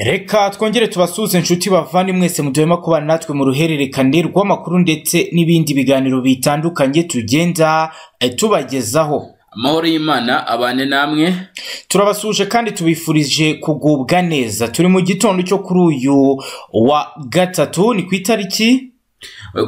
reka twongere tubasuhuze inshuti bavane mwese muduhema kubana natwe mu ruhererekane rw'amakuru ndetse n'ibindi biganiro bitandukanye tugenda eh, tubagezaho amahoro y'imana abane namwe turabasuhuje kandi tubifurije kugubwa neza turi mu gitondo cyo kuri uyu wa gatatu ni ku itariki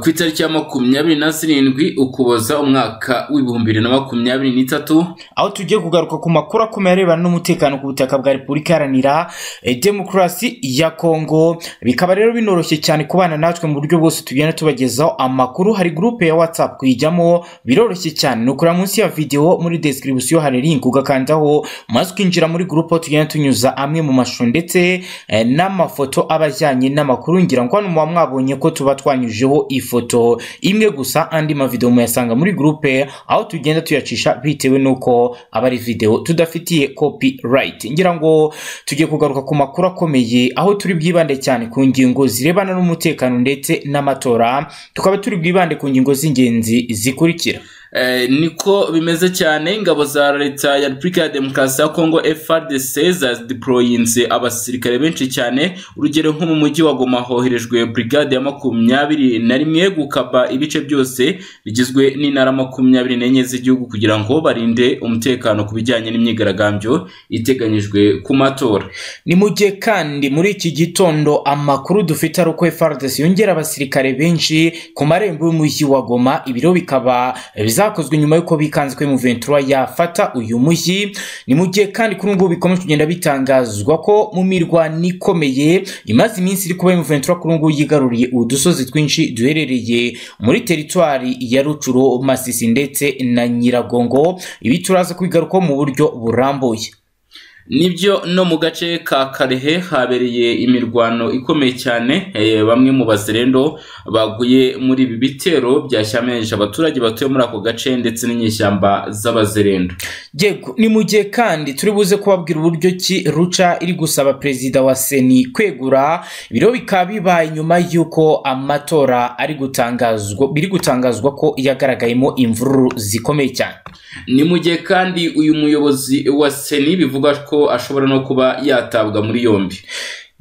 ku itariki ya makumyabiri na zirindwi ukuboza umwaka w'ibihumbi bibiri na makumyabiri n'itatu aho tugiye kugaruka ku makuru akomeye arebana n'umutekano ku butaka bwa repubulika iharanira eh, demokarasi ya kongo bikaba rero binoroshye cyane kubana natwe mu buryo bwose tugenda tubagezaho amakuru hari gurupe ya watsapu kuyijyamo biroroshye cyane ni ukura munsi ya videwo muri description hari link ugakandaho maze ukinjira muri gurupe aho tugenda tunyuza amwe mu mashusho ndetse eh, n'amafoto aba ajyanye n'amakuru ngira ngo hano muba mwabonye ko tuba twanyujeho ifoto imwe gusa andi mavidewo muyasanga muri gurupe aho tugenda tuyacisha bitewe n'uko aba ari videwo tudafitiye copyright ngira ngo tugiye kugaruka ku makuru akomeye aho turi bwibande cyane ku ngingo zirebana n'umutekano ndetse n'amatora tukaba turi bwibande ku ngingo z'ingenzi zikurikira Eh, niko bimeze cyane ingabo za leta ya repubulika ya demokarasi ya kongo frdc zadiporoyinze abasirikare benshi cyane urugero nko mu mujyi wa goma hoherejwe brigade ya makumyabiri na rimwe gukapa ibice byose bigizwe n'intara makumyabiri n'enye z'igihugu kugira ngo barinde umutekano ku bijyanye n'imyigaragambyo iteganyijwe ku matora ni mu gihe kandi muri iki gitondo amakuru dufite ari uko FARDC yongera abasirikare benshi ku marembo y'umujyi wa Goma ibiro bikaba bizakozwe nyuma y'uko bikanzwe mu 23 yafata uyu mujyi ni mu gihe kandi kuri ubu ngubu bikomeje kugenda bitangazwa ko mu mirwano ikomeye imaze iminsi iri kuba mu 23 kuri ubu ngubu yigaruriye udusozi twinshi duherereye muri teritwari ya Rucuro Masisi ndetse na Nyiragongo ibi turaza kubigarukaho mu buryo burambuye nibyo no mu gace ka karehe habereye imirwano ikomeye cyane eh, bamwe mu bazerendo baguye muri ibi bitero byashyamiranyije abaturage batuye muri ako gace ndetse n'inyeshyamba z'abazerendo Yego ni mu gihe kandi turi buze kubabwira uburyo ki ruca iri gusaba perezida wa seni kwegura ibiro bikaba bibaye nyuma y'uko amatora ari gutangazwa biri gutangazwa ko yagaragayemo imvururu zikomeye cyane ni mu gihe kandi uyu muyobozi wa seni bivuga ko ashobora no kuba yatabwa muri yombi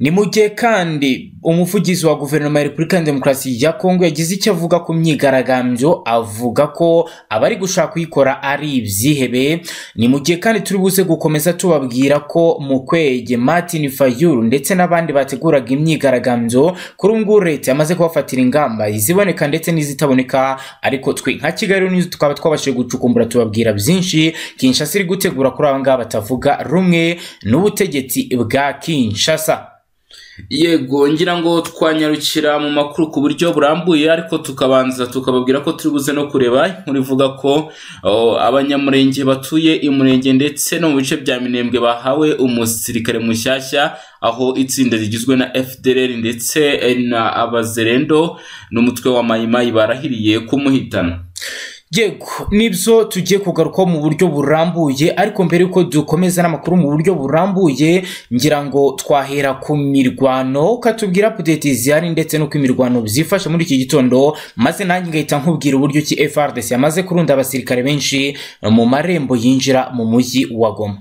ni mu gihe kandi umuvugizi wa guverinoma ya repubulika ya demokarasi ya kongo yagize icyo avuga ku myigaragambyo avuga ko abari gushaka kuyikora ari ibyihebe ni mu gihe kandi turi buze gukomeza tubabwira ko mukwege martin fayulu ndetse n'abandi bateguraga imyigaragambyo kuri ubu ngubu leta yamaze kubafatira ingamba iziboneka ndetse n'izitaboneka ariko twe nka kigali nizo tukaba twabashije gucukumbura tubabwira byinshi kinshasa iri gutegura kuri aba ngaba batavuga rumwe n'ubutegetsi bwa kinshasa yego ngira ngo twanyarukira mu makuru ku buryo burambuye ariko tukabanza tukababwira ko turi buze no kureba inkuru ivuga ko oh, abanyamurenge batuye i murenge ndetse no mu bice bya minembwe bahawe umusirikare mushyashya aho itsinda rigizwe na fdr ndetse eh, na abazerendo n'umutwe wa mayimayi barahiriye kumuhitana yego nibyo tugiye kugarukaho mu buryo burambuye ariko mbere yuko dukomeza n'amakuru mu buryo burambuye ngira ngo twahera ku mirwano ukatubwira update zihari ndetse n'uko imirwano byifashe muri iki gitondo maze nanjye ngahita nkubwira uburyo ki FRDC yamaze kurunda abasirikare benshi mu marembo yinjira mu mujyi wa Goma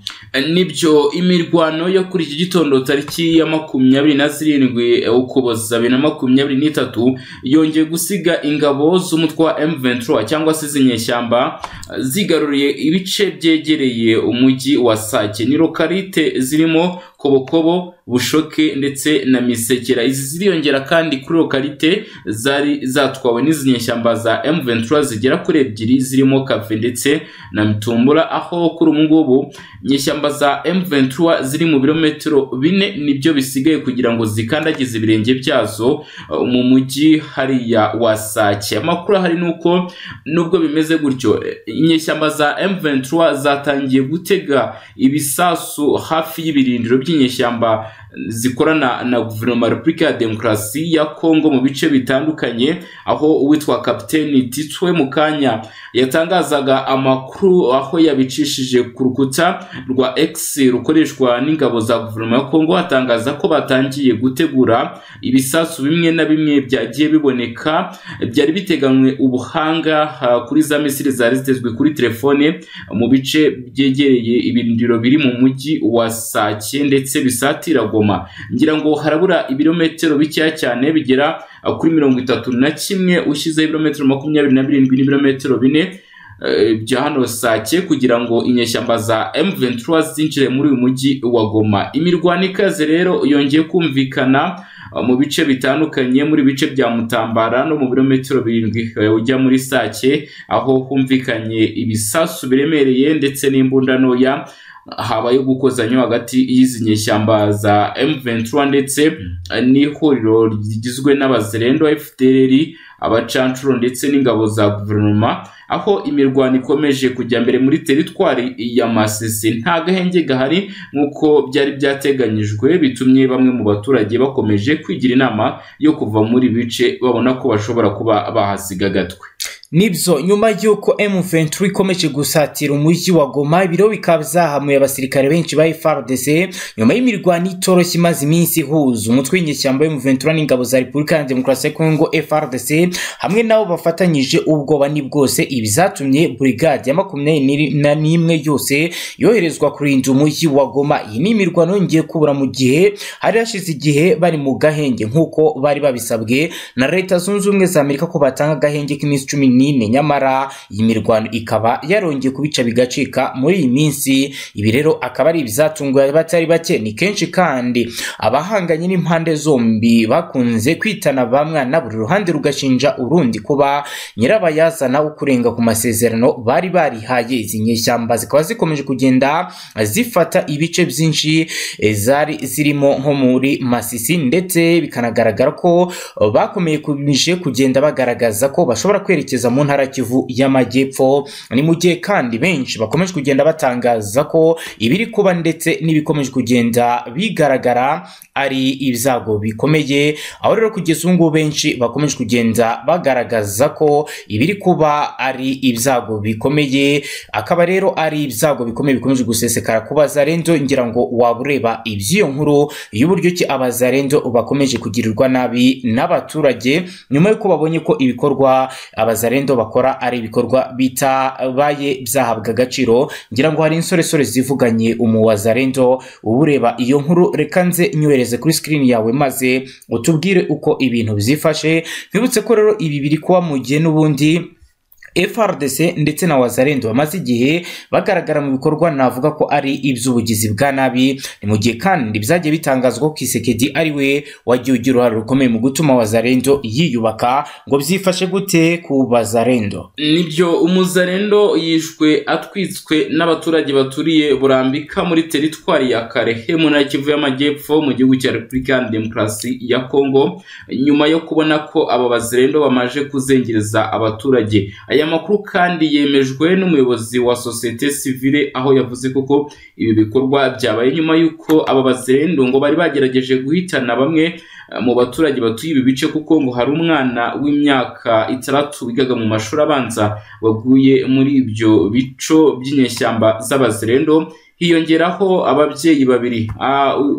nibyo imirwano yo kuri iki gitondo tariki ya makumyabiri na zirindwi ukuboza bibiri na makumyabiri n'itatu yongeye gusiga ingabo z'umutwe wa M23 cyangwa se z'inyeshyamba zigaruriye ibice byegereye umujyi wa Sake ni lokalite zirimo kobokobo bushoke ndetse na misekera izi ziriyongera kandi kuri lokalite zari zatwawe n'izi nyeshyamba za M23 zigera kuri ebyiri zirimo kafe ndetse na mitumbura aho kuri ubu ngubu nyeshyamba za M23 ziri mu birometero bine nibyo bisigaye kugira ngo zikandagize ibirenge byazo uh, mu mujyi hariya wa Sake amakuru hari nuko nubwo bimeze gutyo eh, inyeshyamba za M23 zatangiye gutega ibisasu hafi y'ibirindiro by'inyeshyamba zikorana na guverinoma ya repubulika ya demokarasi ya kongo mu bice bitandukanye aho uwitwa kapiteni titwe mukanya yatangazaga amakuru aho yabicishije ku rukuta rwa x rukoreshwa n'ingabo za guverinoma ya kongo atangaza ko batangiye gutegura ibisasu bimwe na bimwe byagiye biboneka byari biteganywe ubuhanga ha, kuri za misiri zari zitezwe kuri telefone mu bice byegereye ibirindiro biri mu mujyi wa sake ndetse bisatira Goma. goma ngira ngo harabura ibirometero bikeya cyane bigera uh, kuri mirongo itatu na kimwe ushyizeho ibirometero makumyabiri na birindwi n'ibirometero bine bya hano sake kugira ngo inyeshyamba za M23 zinjire muri uyu mujyi wa Goma. Imirwano ikaze rero yongeye kumvikana mu bice bitandukanye muri bice bya Mutambara no mu birometero birindwi ujya muri Sake aho humvikanye ibisasu biremereye ndetse n'imbunda ntoya habayo gukozanya hagati y'izi nyeshyamba za M23 ndetse n'ihuriro rigizwe n'abazerendo FDLR abacancuro ndetse n'ingabo za guverinoma aho imirwano ikomeje kujya mbere muri teritwari ya Masisi nta gahenge gahari nk'uko byari byateganyijwe bitumye bamwe mu baturage bakomeje kwigira inama yo kuva muri bice babona ko bashobora kuba bahasiga agatwe nibyo nyuma y'uko M23 ikomeje gusatira umujyi wa Goma ibiro bikaba zahamuye abasirikare benshi ba FARDC nyuma y'imirwano itoroshye imaze iminsi ihuza umutwe w'inyeshyamba M23 n'ingabo za Repubulika ya Demokarasi ya Kongo FARDC hamwe nabo bafatanyije ubwoba ni bwose ibi zatumye brigade ya makumyabiri na n'imwe yose yoherezwa kurinda umujyi wa Goma iyi ni imirwano yongeye kubura mu gihe hari hashize igihe bari mu gahenge nk'uko bari babisabwe na Leta Zunze Ubumwe za Amerika ko batanga agahenge k'iminsi cumi n'ine nyamara iyi mirwano ikaba yarongeye kubica bigacika muri iyi minsi ibi rero akaba ari ibizatunguye abatari bake ni kenshi kandi abahanganye n'impande zombi bakunze kwitana bamwana buri ruhande rugashinja urundi kuba nyirabayazana wo kurenga ku masezerano bari barihaye izi nyeshyamba zikaba zikomeje kugenda zifata ibice byinshi eh, zari zirimo nko muri masisi ndetse bikanagaragara ko bakomeye kumije kugenda bagaragaza ko bashobora kwerekeza mu ntara kivu y'amajyepfo ni mu gihe kandi benshi bakomeje kugenda batangaza ko ibiri kuba ndetse n'ibikomeje kugenda bigaragara ari ibyago bikomeye aho rero kugeza ubu ngubu benshi bakomeje kugenda bagaragaza ko ibiri kuba ari ibyago bikomeye akaba rero ari ibyago bikomeye bikomeje gusesekara ku bazarendo ngira ngo waba ureba iby'iyo nkuru y'uburyo ki abazarendo bakomeje kugirirwa nabi n'abaturage nyuma y'uko babonye ko ibikorwa abazarendo bakora ari ibikorwa bitabaye byahabwa agaciro ngira ngo hari insoresore zivuganye umu wazarendo uba ureba iyo nkuru reka nze nyohereze kuri sikirini yawe maze utubwire uko ibintu byifashe twibutse ko rero ibi biri kuba mu gihe n'ubundi FRDC ndetse na Wazarendo bamaze igihe bagaragara mu bikorwa navuga ko ari iby'ubugizi bwa nabi ni mu gihe kandi byagiye bitangazwa ko Kisekedi ari we wagiye ugira uruhare rukomeye mu gutuma Wazarendo yiyubaka ngo byifashe gute ku Bazarendo nibyo umuzarendo yishwe atwitswe n'abaturage baturiye burambika muri teritwari ya karehe mu ntara ya kivu y'amajyepfo mu gihugu cya repubulika ya demokarasi ya kongo nyuma yo kubona ko aba bazarendo bamaze kuzengereza abaturage aya makuru kandi yemejwe n'umuyobozi wa sosiyete sivile aho yavuze koko ibi bikorwa byabaye nyuma y'uko aba bazerendo ngo bari bagerageje guhitana bamwe mu baturage batuye ibi bice kuko ngo hari umwana w'imyaka itandatu wigaga mu mashuri abanza waguye muri ibyo bico by'inyeshyamba z'abazerendo hiyongeraho ababyeyi babiri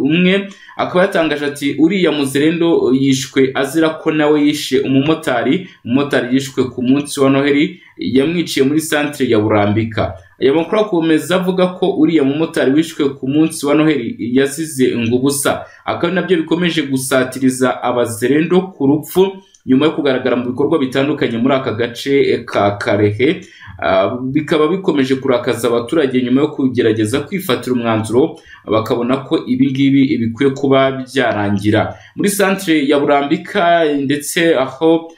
umwe akaba yatangaje ati uriya muzerendo yishwe azira ko nawe yishe umumotari umumotari yishwe ku munsi wa noheli yamwiciye muri santire ya burambika aya makuru akomeza avuga ko uriya mumotari wishwe ku munsi wa noheli yasize ngubusa akaba nabyo bikomeje gusatiriza abazerendo ku rupfu nyuma yo kugaragara mu bikorwa bitandukanye muri aka gace ka karehe bikaba bikomeje kurakaza abaturage nyuma yo kugerageza kwifatira umwanzuro bakabona ko ibi ngibi bikwiye kuba byarangira muri santire ya burambika ndetse aho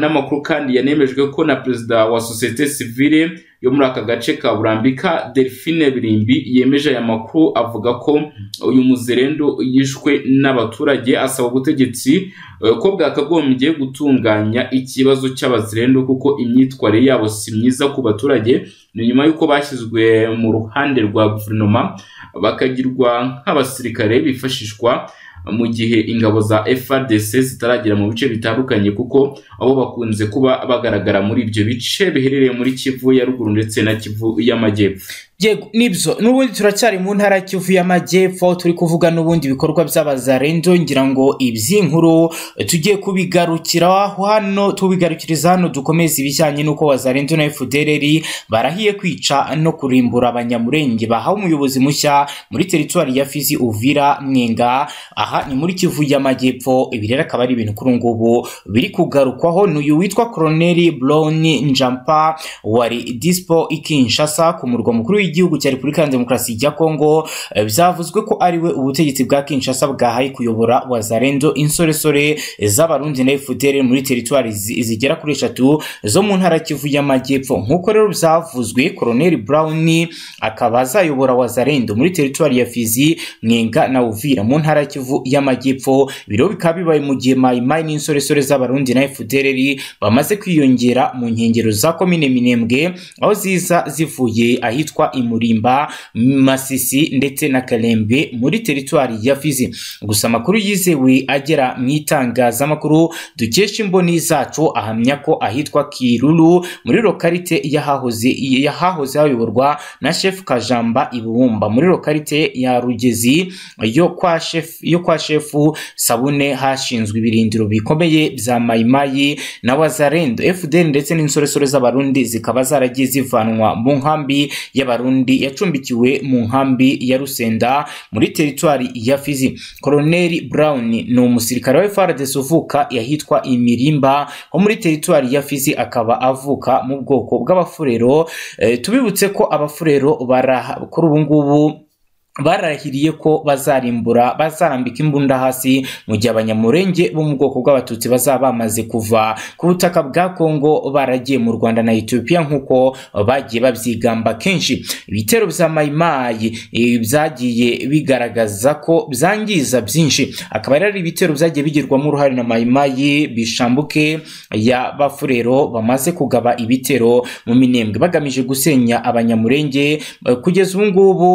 n'amakuru kandi yanemejwe ko na perezida wa sosiyete sivile yo muri aka gace ka burambika delphine birimbi yemeje aya makuru avuga ko uyu muzerendo yishwe n'abaturage asaba ubutegetsi ko bwakagombye gutunganya ikibazo cy'abazerendo kuko imyitwarire yabo si myiza ku baturage ni nyuma y'uko bashyizwe mu ruhande rwa guverinoma bakagirwa nk'abasirikare bifashishwa mu gihe ingabo za FRDC zitaragera mu bice bitandukanye kuko abo bakunze kuba bagaragara muri ibyo bice biherereye muri Kivu ya ruguru ndetse na Kivu y'amajyepfo yego nibyo n'ubundi turacyari mu ntara kivu y'amajyepfo turi kuvuga n'ubundi bikorwa by'abazarendo ngira ngo iby'inkuru tugiye kubigarukira hano tubigarukiriza hano dukomeze ibijyanye n'uko wazarendo na efudereri barahiye kwica no kurimbura abanyamurenge bahawe umuyobozi mushya muri teritwari ya fizi uvira mwenga aha ni muri kivu y'amajyepfo ibi rero akaba ari ibintu kuri ubu ngubu biri kugarukwaho n'uyu witwa koroneli buroni njampa wari dispo ikinshasa ku murwa mukuru w'igihugu cya repubulika ya demokarasi ya kongo Eh, byavuzwe ko ariwe ubutegetsi bwa kinshasa bwahaye kuyobora wazarendo insoresore z'abarundi na fdr muri teritwari zi- zigera kuri eshatu zo mu ntara kivu y'amajyepfo nk'uko rero byavuzwe koroneli burawuni akaba azayobora wazarendo muri teritwari ya fizi mwenga na uvira mu ntara ya kivu y'amajyepfo ibiro bikaba bibaye mu gihe mayimayi n'insoresore z'abarundi na fdr bamaze kwiyongera mu nkengero za komine minembwe aho ziza zivuye ahitwa imurimba masisi ndetse na karembe muri teritwari ya fizi gusa amakuru yizewe agera mu itangazamakuru dukesha imboni zacu ahamya ko ahitwa kiruru muri lokarite yahahoze yahahoze hayoborwa na shefu kajamba ibumba muri lokarite ya rugezi yo kwa shefu yo kwa shefu sabune hashinzwe ibirindiro bikomeye bya mayimayi na wazarendo fdn ndetse n'insoresore z'abarundi zikaba zaragiye zivanwa mu nkambi y'abarundi yacumbikiwe mu nkambi ya rusenda muri teritwari ya fizi koroneli brown ni umusirikare wa frdc uvuka yahitwa imirimba ho muri teritwari ya fizi akaba avuka mu bwoko bw'abafurero Eh, tubibutse ko abafurero bara kuri ubu ngubu barahiriye ko bazarimbura bazarambika imbunda hasi mu gihe abanyamurenge bo mu bwoko bw'abatutsi bazaba bamaze kuva ku butaka bwa kongo baragiye mu rwanda na etiyopiya nk'uko bagiye babyigamba kenshi ibitero bya mayimayi eh, byagiye bigaragaza ko byangiza byinshi akaba rero ari ibitero byagiye bigirwamo uruhare na mayimayi bishambuke ya bafurero bamaze kugaba ibitero mu minembwe bagamije gusenya abanyamurenge Eh, kugeza ubu ngubu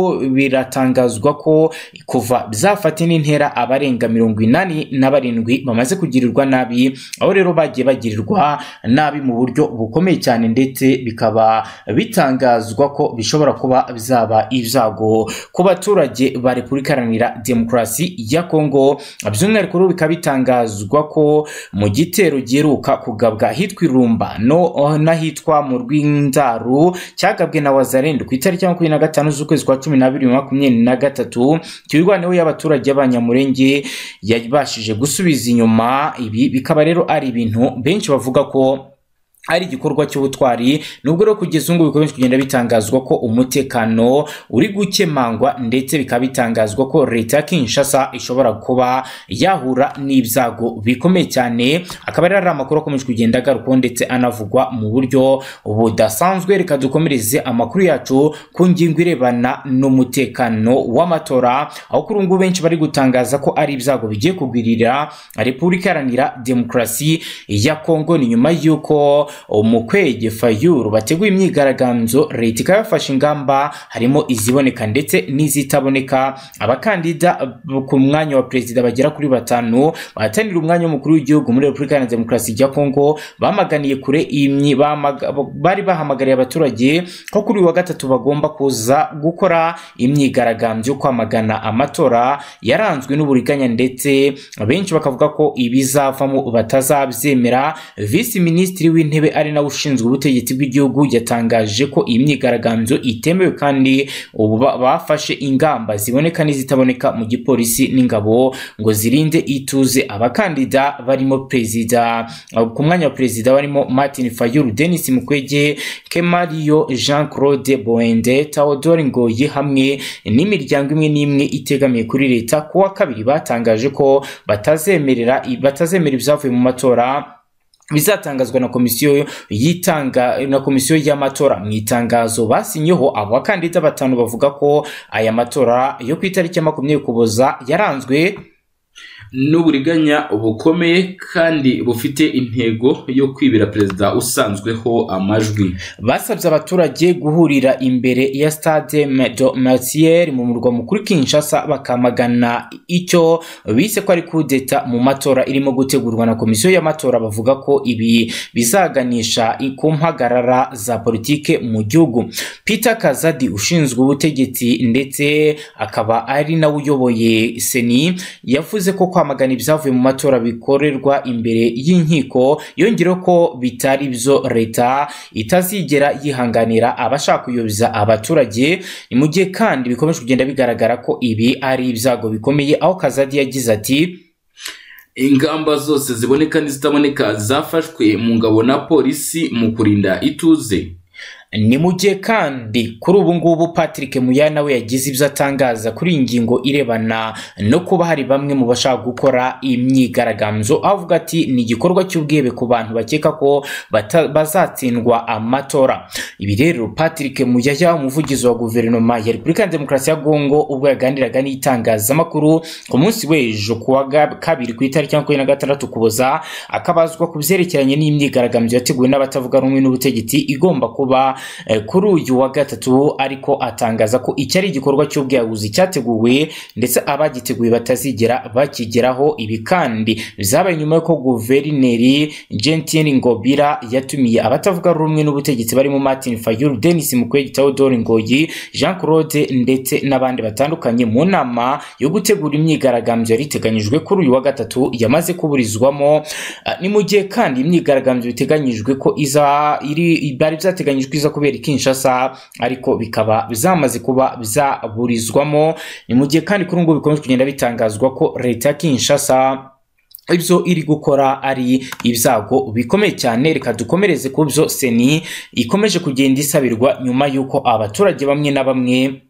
biratangazwa ko kuva byafata indi ntera abarenga mirongo inani na barindwi bamaze kugirirwa nabi aho rero bagiye bagirirwa nabi mu buryo bukomeye cyane ndetse bikaba bitangazwa ko bishobora kuba byaba ibyago ku baturage ba repubulika iharanira demokarasi ya kongo by'umwihariko rero bikaba bitangazwa ko mu gitero giheruka kugabwa ahitwa irumba no n'ahitwa mu rw'indaru cyagabwe na wazarendo ku itariki ya makumyabiri na gatanu z'ukwezi kwa cumi n'abiri bibiri na makumyabiri na gatatu kirwaniwe y'abaturage y'abanyamurenge yabashije gusubiza inyuma ibi bikaba rero ari ibintu benshi bavuga ko ari igikorwa cy'ubutwari nubwo rero kugeza ubu bikomeje kugenda bitangazwa ko umutekano uri gukemangwa ndetse bikaba bitangazwa ko leta ya kinshasa ishobora kuba yahura n'ibyago bikomeye cyane akaba rero ari amakuru akomeje kugenda agarukwaho ndetse anavugwa mu buryo budasanzwe reka dukomereze amakuru yacu ku ngingo irebana n'umutekano w'amatora aho kuri ubu ngubu benshi bari gutangaza ko ari ibyago bigiye kugwirira repubulika iharanira demokarasi ya kongo ni nyuma y'uko umukwege fayuru bateguye imyigaragambyo leta ikaba yafashe ingamba harimo iziboneka ndetse n'izitaboneka abakandida ku mwanya wa perezida bagera kuri batanu bahatanira umwanya w'umukuru w'igihugu muri repubulika iharanira demokarasi ya kongo bamaganiye kure imyi bamaga- bari bahamagariye abaturage ko kuri uyu wa gatatu bagomba kuza gukora imyigaragambyo yo kwamagana amatora yaranzwe n'uburiganya ndetse benshi bakavuga ko ibizavamo batazabyemera visi minisitiri w'intebe ari nawe ushinzwe ubutegetsi bw'igihugu yatangaje ko iyi myigaragambyo itemewe kandi ubu ba- bafashe ingamba ziboneka n'izitaboneka mu gipolisi n'ingabo ngo zirinde ituze abakandida barimo perezida ku mwanya wa perezida barimo martin fayulu denis mukwege kemariyo jean claude boende taodori ngoyi hamwe n'imiryango imwe n'imwe itegamiye kuri leta ku wa kabiri batangaje ko batazemerera batazemera ibyavuye mu matora bizatangazwa na komisiyo yitanga na komisiyo y'amatora mu itangazo basinyeho abakandida batanu bavuga ko aya matora yo ku itariki ya makumyabiri ukuboza yaranzwe n'uburiganya bukomeye kandi bufite intego yo kwibira perezida usanzweho amajwi basabye abaturage guhurira imbere ya stade medo martier mu murwa mukuru kinshasa bakamagana icyo bise ko ari kudeta mu matora irimo gutegurwa na komisiyo y'amatora bavuga ko ibi bizaganisha ku mpagarara za politike mu gihugu peter kazadi ushinzwe ubutegetsi ndetse akaba ari nawe uyoboye seni yavuze ko kwamagana ibyavuye mu matora bikorerwa imbere y'inkiko yongereho ko bitari byo leta itazigera itigera yihanganira abashaka kuyobiza abaturage ni mu gihe kandi bikomeje kugenda bigaragara ko ibi ari ibyago bikomeye aho kazadi yagize ati ingamba zose ziboneka n'izitaboneka zafashwe mu ngabo na polisi mu kurinda ituze ni mu gihe kandi kuri ubu ngubu patrick muyana we yagize ibyo atangaza kuri iyi ngingo irebana no kuba hari bamwe mu bashaka gukora imyigaragambyo avuga ati ni igikorwa cy'ubwebe ku bantu bakeka ko bata- bazatsindwa amatora ibi rero patrick muyaya umuvugizi wa guverinoma ya repubulika ya demokarasi ya kongo ubwo yaganiraga n'itangazamakuru ku munsi w'ejo ku wa ga- kabiri ku itariki makumyabiri na gatandatu kuboza akabazwa ku byerekeranye n'imyigaragambyo yateguwe n'abatavuga rumwe n'ubutegetsi igomba kuba Eh, kuri uyu wa gatatu ariko atangaza ko iki ari igikorwa cy'ubwiyahuzi cyateguwe ndetse abagiteguye batazigera bakigeraho ibi kandi byabaye nyuma y'uko guverineri gentine ngobira yatumiye abatavuga rumwe n'ubutegetsi barimo martin fayulu denis mukwege theodore ngoyi jean claude ndetse n'abandi batandukanye mu nama yo gutegura imyigaragambyo yari iteganyijwe kuri uyu wa gatatu yamaze kuburizwamo Ah, ni mu gihe kandi imyigaragambyo biteganyijwe ko iza iri byari byateganyijwe iza kubera i Kinshasa ariko bikaba byamaze kuba byaburizwamo ni mu gihe kandi kuri ubu ngubu bikomeje kugenda bitangazwa ko leta ya Kinshasa ibyo iri gukora ari ibyago bikomeye cyane reka dukomereze ku byo seni ikomeje kugenda isabirwa nyuma y'uko abaturage bamwe na bamwe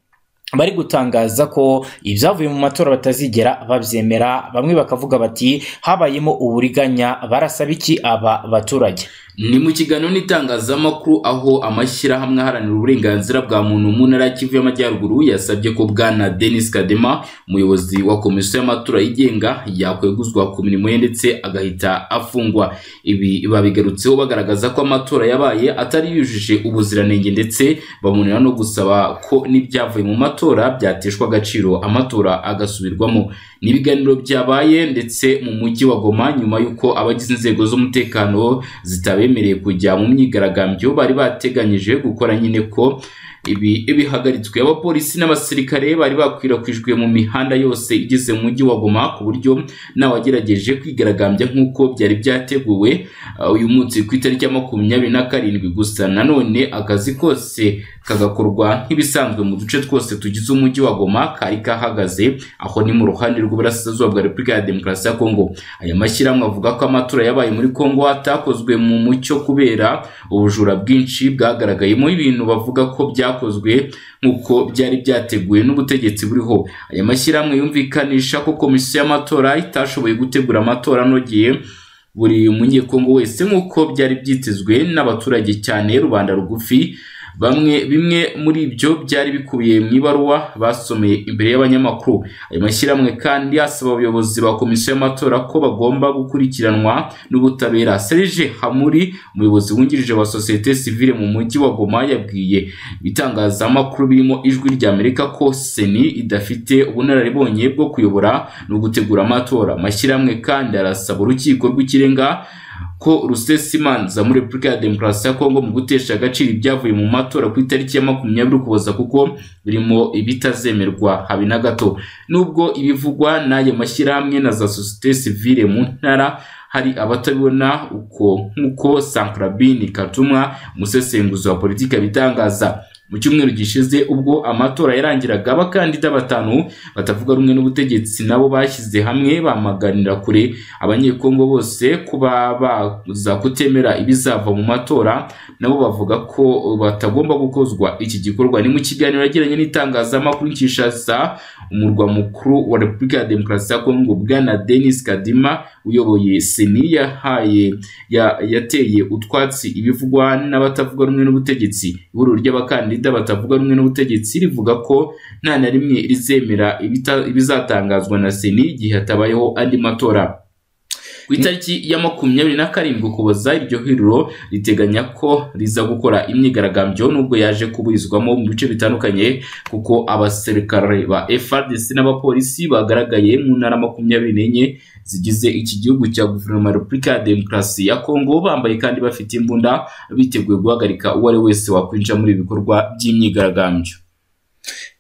bari gutangaza ko ibyavuye mu matora batazigera babyemera bamwe bakavuga bati habayemo uburiganya barasaba iki aba baturage ni mu kiganiro n'itangazamakuru aho amashyirahamwe aharanira uburenganzira bwa muntu mu ntara ya kivu y'amajyaruguru yasabye ko bwana denis kadema umuyobozi wa komisiyo y'amatora yigenga yakweguzwa ku mirimo ye ndetse agahita afungwa ibi babigarutseho bagaragaza ko amatora yabaye atari yujuje ubuziranenge ndetse bamunira no gusaba ko n'ibyavuye mu matora byateshwa agaciro amatora agasubirwamo ni ibiganiro byabaye ndetse mu mujyi wa goma nyuma y'uko abagize inzego z'umutekano zitabemereye kujya mu myigaragambyo bari bateganyije gukora nyine ko ibi bihagaritswe abapolisi n'abasirikare bari bakwirakwijwe mu mihanda yose igize mu mujyi wa goma ku buryo n'abagerageje kwigaragambya nk'uko byari byateguwe uh, uyu munsi ku itariki ya makumyabiri na karindwi gusa nanone akazi kose kagakorwa nk'ibisanzwe mu duce twose tugize umujyi wa goma kari kahagaze aho ni mu ruhande rw'uburasirazuba bwa repubulika ya demokarasi ya kongo aya mashyirahamwe avuga ko amatora yabaye muri kongo atakozwe mu mucyo kubera ubujura bwinshi bwagaragayemo ibintu bavuga ko byakozwe nk'uko byari byateguwe n'ubutegetsi buriho aya mashyirahamwe yumvikanisha ko komisiyo y'amatora itashoboye gutegura amatora anogeye buri munyekongo wese nk'uko byari byitezwe n'abaturage cyane rubanda rugufi bamwe bimwe muri ibyo byari bikubiye mu ibaruwa basomeye imbere y'abanyamakuru ayo mashyirahamwe kandi asaba abayobozi ba komisiyo y'amatora ko bagomba gukurikiranwa n'ubutabera serge hamuri umuyobozi wungirije wa sosiyete sivile mu mujyi wa goma yabwiye ibitangazamakuru birimo ijwi ry'amerika ko seni idafite ubunararibonye bwo kuyobora no gutegura amatora amashyirahamwe kandi arasaba urukiko rw'ikirenga ko rusesa imanza muri repubulika ya demokarasi ya kongo mu gutesha agaciro ibyavuye mu matora ku itariki ya makumyabiri ukuboza kuko birimo ibitazemerwa habe na gato nubwo ibivugwa n'ayo mashyirahamwe na za sosiyete sivile mu ntara hari abatabibona uko nk'uko sankarabini katumwa umusesenguzi wa politiki abitangaza mu cyumweru gishize ubwo amatora yarangiraga abakandida batanu batavuga rumwe n'ubutegetsi nabo bashyize hamwe bamaganira kure abanyekongo bose kuba baza kutemera ibizava mu matora nabo bavuga ko batagomba gukozwa iki gikorwa ni mu kiganiro yagiranye n'itangazamakuru Kinshasa umurwa mukuru wa Repubulika ya Demokarasi ya Kongo bwana Denis Kadima uyoboye seni yahaye ya- yateye utwatsi ibivugwa n'abatavuga rumwe n'ubutegetsi ihuriro ry'abakandida Florida batavuga rumwe n'ubutegetsi rivuga ko nta na rimwe rizemera ibita- ibizatangazwa na seni igihe hatabayeho andi matora ku itariki ya makumyabiri na karindwi ukuboza iryo huriro riteganya ko riza gukora imyigaragambyo nubwo yaje kuburizwamo mu bice bitandukanye kuko abasirikare ba FRDC n'abapolisi bagaragaye mu ntara makumyabiri n'enye zigize iki gihugu cya guverinoma ya repubulika ya demokarasi ya kongo bambaye kandi bafite imbunda biteguye guhagarika uwo ari we wese wakwinjira muri ibi bikorwa by'imyigaragambyo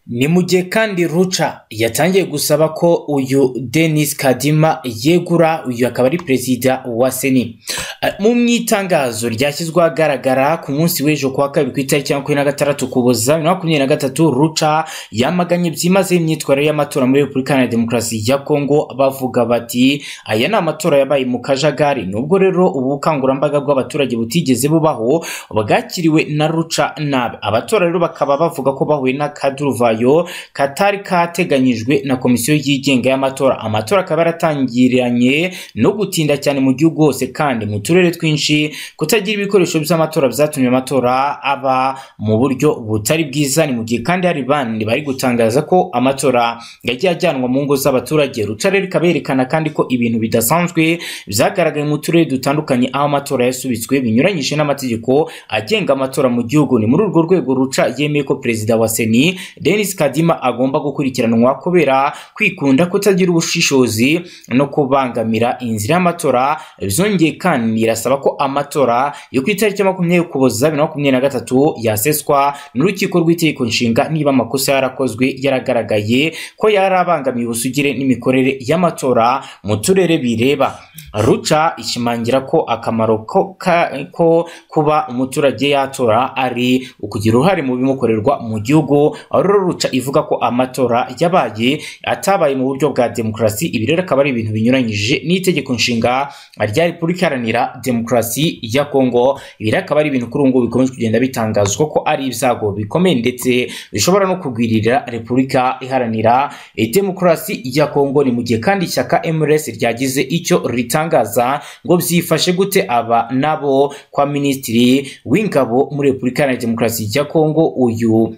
ni mu gihe kandi ruca yatangiye gusaba ko uyu denis kadima yegura uyu akaba ari perezida wa seni Eh, mu mwitangazo ryashyizwe ahagaragara ku munsi w'ejo kuwa kabiri ku itariki ya makumyabiri na gatandatu kuboza bibiri na makumyabiri na gatatu ruca yamaganye byimazeyo imyitwarire y'amatora muri repubulika iharanira demokarasi ya kongo bavuga bati aya ni amatora yabaye mu kajagari nubwo rero ubu bukangurambaga bw'abaturage butigeze bubaho bwakiriwe na ruca nabi abatora rero bakaba bavuga ko bahuye n'akaduruvayo katari kateganyijwe na komisiyo yigenga y'amatora amatora akaba yaratangiranye no gutinda cyane mu gihugu hose kandi mu turere twinshi kutagira ibikoresho by'amatora byatumye amatora aba mu buryo butari bwiza ni mu gihe kandi hari bandi bari gutangaza ko amatora yagiye ajyanwa mu ngo z'abaturage rutare rikaberekana kandi ko ibintu bidasanzwe byagaragaye mu turere dutandukanye aho amatora yasubitswe binyuranyije n'amategeko agenga amatora mu gihugu ni muri urwo rwego ruca yemeye ko perezida wa seni denis kadima agomba gukurikiranwa kubera kwikunda kutagira ubushishozi no kubangamira inzira y'amatora byongeye kandi irasaba ko amatora yo ku itariki ya makumyabiri ukuboza bibiri na makumyabiri na gatatu yaseswa n'urukiko rw'itegeko nshinga niba amakosa yarakozwe yaragaragaye ko yarabangamiye ubusugire n'imikorere y'amatora mu turere bireba ruca ishimangira ko akamaro ko, ka, ko kuba umuturage yatora ari ukugira uruhare mu bimukorerwa mu gihugu aho rero ruca ivuga ko amatora yabaye atabaye mu buryo bwa demokarasi ibi rero akaba ari ibintu binyuranyije n'itegeko nshinga rya repubulika iharanira demokarasi ya kongo ibi rero akaba ari ibintu kuri ubu ngubu bikomeje kugenda bitangazwa ko ari ibyago bikomeye ndetse bishobora no kugwirira repubulika iharanira demokarasi ya kongo ni mu gihe kandi ishyaka mrs ryagize icyo ritangaza ngo byifashe gute aba nabo kwa minisitiri w'ingabo muri repubulika iharanira demokarasi ya kongo uyu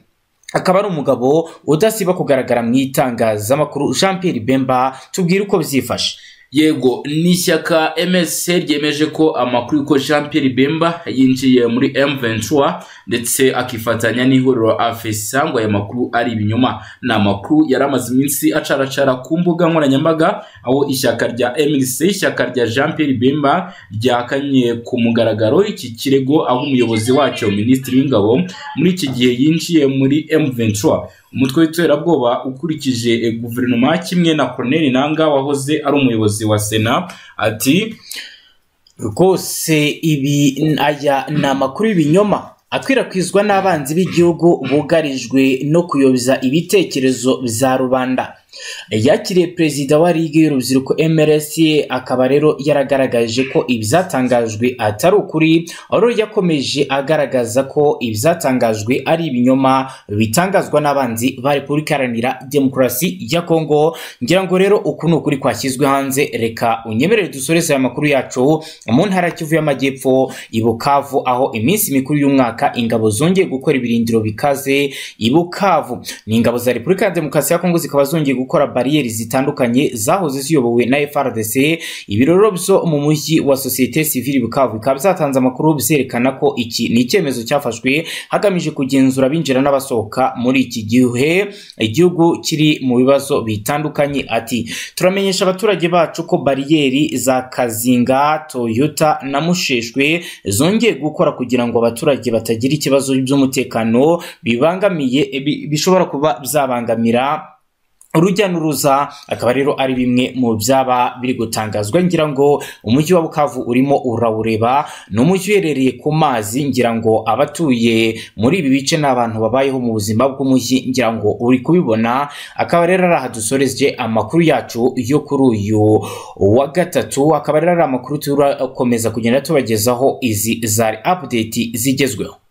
akaba ari umugabo udasiba kugaragara mu itangazamakuru jean pierre bemba tubwire uko byifashe yego ni ishyaka msc ryemeje ko amakuru yuko jean pierre bemba yinjiye muri m23 ndetse akifatanya n'ihuriro afsa ngo aya makuru ari ibinyoma ni amakuru yari amaze iminsi acaracara ku mbuga nkoranyambaga aho ishyaka rya mnc ishyaka rya jean pierre bemba ryakanye ku mugaragaro iki kirego aho umuyobozi wacyo minisitiri w'ingabo muri iki gihe yinjiye muri m23 umutwe w'iterabwoba ukurikije eh, guverinoma kimwe na Corneille Nanga wahoze ari umuyobozi wa Sena ati rwose ibi aya ni amakuru y'ibinyoma akwirakwizwa n'abanzi b'igihugu bugarijwe no kuyoboza ibitekerezo bya rubanda yakiriye perezida wa ligue y'urubyiruko mrs akaba rero yaragaragaje ko ibyatangajwe atari ukuri aho yakomeje agaragaza ko ibyatangajwe ari ibinyoma bitangazwa n'abanzi ba repubulika iharanira demokarasi ya kongo ngira ngo rero uku ni ukuri kwashyizwe hanze reka unyemerere dusoreze aya makuru yacu mu ntara ya kivu y'amajyepfo i bukavu aho iminsi mikuru y'umwaka ingabo zongeye gukora ibirindiro bikaze i bukavu ni ingabo za repubulika ya demokarasi ya kongo zikaba zongeye gukora bariyeri zitandukanye zahoze ziyobowe na FRDC ibiroro byo mu mujyi wa societe civile Bukavu bikaba byatanze amakuru byerekana ko iki ni icyemezo cyafashwe hagamije kugenzura abinjira n'abasohoka muri iki gihe igihugu kiri mu bibazo bitandukanye ati turamenyesha abaturage bacu ko bariyeri za Kazinga Toyota na Musheshwe zongeye gukora kugira ngo abaturage batagira ikibazo by'umutekano bibangamiye bi- bishobora kuba byabangamira urujya n'uruza akaba rero ari bimwe mu byaba biri gutangazwa ngira ngo umujyi wa bukavu urimo urawureba ni umujyi uherereye ku mazi ngira ngo abatuye muri ibi bice ni abantu babayeho mu buzima bw'umujyi ngira ngo uri kubibona akaba rero ari aha dusoreje amakuru yacu yo kuri uyu wa gatatu akaba rero ari amakuru turakomeza kugenda tubagezaho izi zari apudeti zigezweho